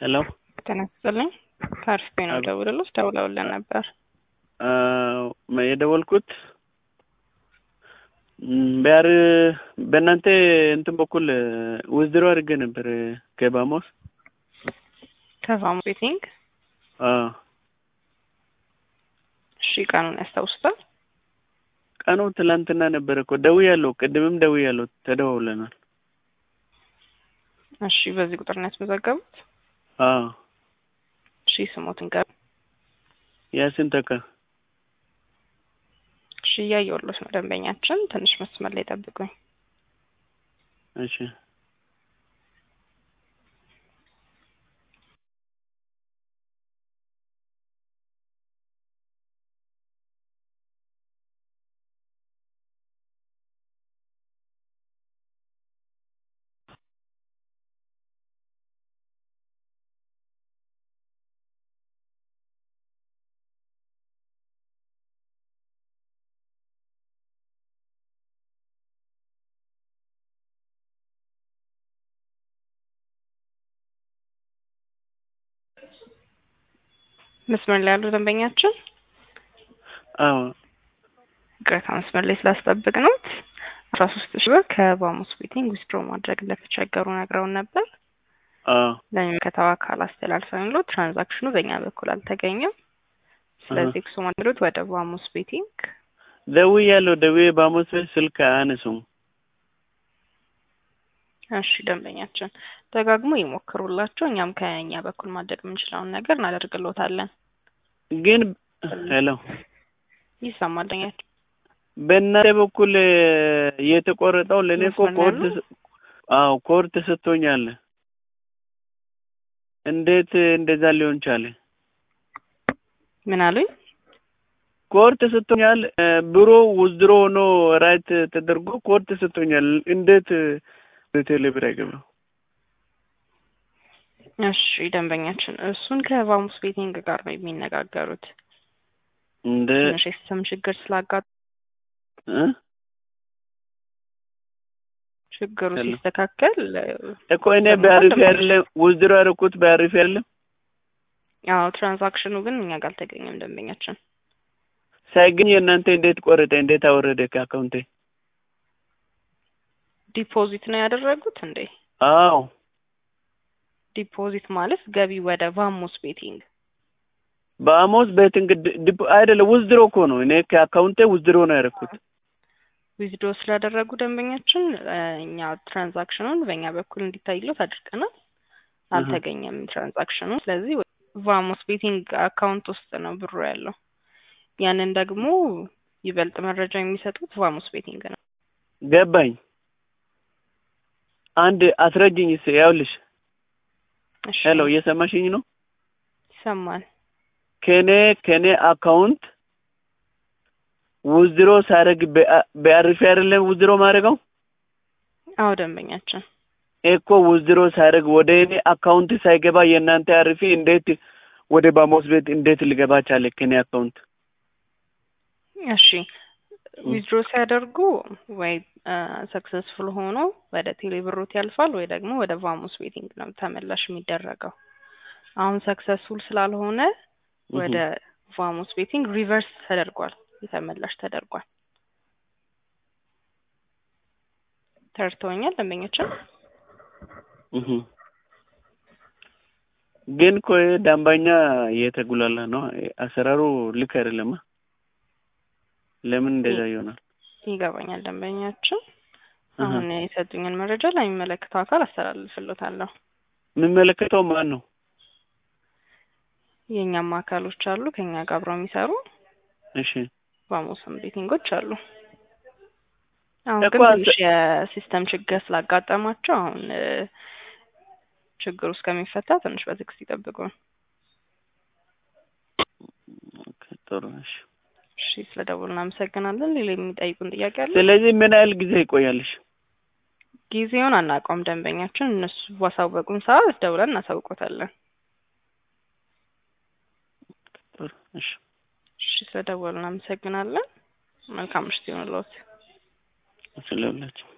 ሄሎ ጤና ይስጥልኝ ከአርፍቤ ነው ደውልልሽ ደውለውልን ነበር የደወልኩት ቢያር በእናንተ እንትን በኩል ውዝድሮ አድርጌ ነበር ከባሞስ ከቫሞስ ቤቲንግ አዎ እሺ ቀኑን ያስታውሱታል ቀኑ ትላንትና ነበረ እኮ ደውያለሁ ቅድምም ደውያለሁ ተደዋውለናል እሺ በዚህ ቁጥር ነው ያስመዘገቡት አዎ እሺ ስሞትን ገብ ያሲን ተካ እሺ እያየሁልዎት ነው ደንበኛችን ትንሽ መስመር ላይ ጠብቁኝ እሺ መስመር ላይ ያሉ ደንበኛችን አዎ ቅሬታ መስመር ላይ ስላስጠብቅ ነው አስራ ሶስት ሺህ ብር ከባሞስ ቤቲንግ ዊዝድሮ ማድረግ እንደተቸገሩ ነግረውን ነበር አዎ ለሚመለከተው አካል አስተላልፈን ሎ ትራንዛክሽኑ በእኛ በኩል አልተገኘም ስለዚህ እሱ ማድረግ ወደ ባሞስ ቤቲንግ ደውያለሁ ደውዬ ባሞስ ቤት ስልክ አያነሱም እሺ ደንበኛችን ደጋግሞ ይሞክሩላቸው እኛም ከኛ በኩል ማድረግ የምንችለውን ነገር እናደርግሎታለን ግን ሄሎ ይሰማል ደንበኛችን በእናንተ በኩል የተቆረጠው ለእኔ እኮ ኮድ አዎ ኮድ ተሰጥቶኛል እንዴት እንደዛ ሊሆን ቻለ ምን አሉኝ ኮድ ተሰጥቶኛል ብሮ ውዝድሮ ሆኖ ራይት ተደርጎ ኮድ ተሰጥቶኛል እንዴት በቴሌብር አይገባም እሺ ደንበኛችን እሱን ከባሙስ ቤቲንግ ጋር ነው የሚነጋገሩት እንደ ትንሽ የሲስተም ችግር ስላጋጥ እ ችግሩ ሄሎ። ሲስተካከል እኮ እኔ በአሪፍ አይደለም ውዝድሮ ያደረኩት በአሪፍ አይደለም ያው ትራንዛክሽኑ ግን እኛ ጋር አልተገኘም ደንበኛችን ሳይገኝ የእናንተ እንዴት ቆረጠ እንዴት አወረደ ከአካውንቴ ዲፖዚት ነው ያደረጉት እንዴ አዎ ዲፖዚት ማለት ገቢ ወደ ቫሞስ ቤቲንግ በአሞስ ቤቲንግ ዲፖ አይደለም ውዝድሮ እኮ ነው እኔ ከአካውንቴ ውዝድሮ ነው ያደረኩት ዊዝድሮ ስላደረጉ ደንበኛችን እኛ ትራንዛክሽኑን በእኛ በኩል እንዲታይሎት አድርገናል አልተገኘም ትራንዛክሽኑ ስለዚህ ቫሞስ ቤቲንግ አካውንት ውስጥ ነው ብሩ ያለው ያንን ደግሞ ይበልጥ መረጃ የሚሰጡት ቫሞስ ቤቲንግ ነው ገባኝ አንድ አስረጅኝ ስ ያውልሽ እሺ ሄሎ እየሰማሽኝ ነው ይሰማል ከኔ ከኔ አካውንት ውዝድሮ ሳደርግ በአሪፍ አይደለም ውዝድሮ ማድረገው አዎ ደንበኛችን እኮ ውዝድሮ ሳደርግ ወደ እኔ አካውንት ሳይገባ የእናንተ አሪፊ እንዴት ወደ ባሞስ ቤት እንዴት ሊገባ ቻለ ከኔ አካውንት እሺ ዊዝድሮ ሲያደርጉ ወይ ሰክሰስፉል ሆኖ ወደ ቴሌብሮት ያልፋል ወይ ደግሞ ወደ ቫሞስ ቤቲንግ ነው ተመላሽ የሚደረገው አሁን ሰክሰስፉል ስላልሆነ ወደ ቫሞስ ቤቲንግ ሪቨርስ ተደርጓል የተመላሽ ተደርጓል ተርተውኛል ደንበኞችን እህ ግን እኮ ይሄ ደንበኛ እየተጉላላ ነው አሰራሩ ልክ አይደለም ለምን እንደዛ ይሆናል ይገባኛል ደንበኛችን አሁን የሰጡኝን መረጃ ለሚመለከተው አካል አስተላልፍሎታለሁ የሚመለከተው ማን ነው የእኛም አካሎች አሉ ከኛ ጋር አብረው የሚሰሩ እሺ ቫሞስም ቤቲንጎች አሉ አሁን እኮ ግን አንተ- ትንሽ የሲስተም ችግር ስላጋጠማቸው አሁን እ፣ ችግሩ እስከሚፈታ ትንሽ በትዕግስት ይጠብቁ ኦኬ ጥሩ እሺ እሺ ስለ ደውሉ እናመሰግናለን ሌላ የሚጠይቁን ጥያቄ አለ ስለዚህ ምን ያህል ጊዜ ይቆያልሽ ጊዜውን አናውቀውም ደንበኛችን እነሱ ባሳወቁን ሰዓት ደውለን እናሳውቆታለን ጥሩ እሺ እሺ ስለ ደወሉ እናመሰግናለን መልካም ምሽት ይሁንልዎት ስለሁላችሁ